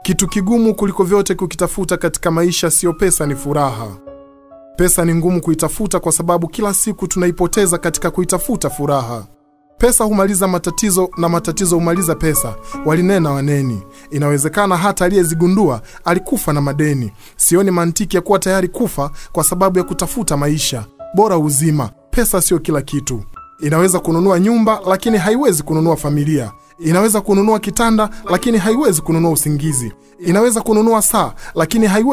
Kitu kigumu kuliko vyote kukitafuta katika maisha siyo pesa, ni furaha. Pesa ni ngumu kuitafuta kwa sababu kila siku tunaipoteza katika kuitafuta furaha. Pesa humaliza matatizo na matatizo humaliza pesa, walinena waneni. Inawezekana hata aliyezigundua alikufa na madeni. Sioni mantiki ya kuwa tayari kufa kwa sababu ya kutafuta maisha. Bora uzima. Pesa sio kila kitu. Inaweza kununua nyumba, lakini haiwezi kununua familia. Inaweza kununua kitanda, lakini haiwezi kununua usingizi. Inaweza kununua saa, lakini haiwezi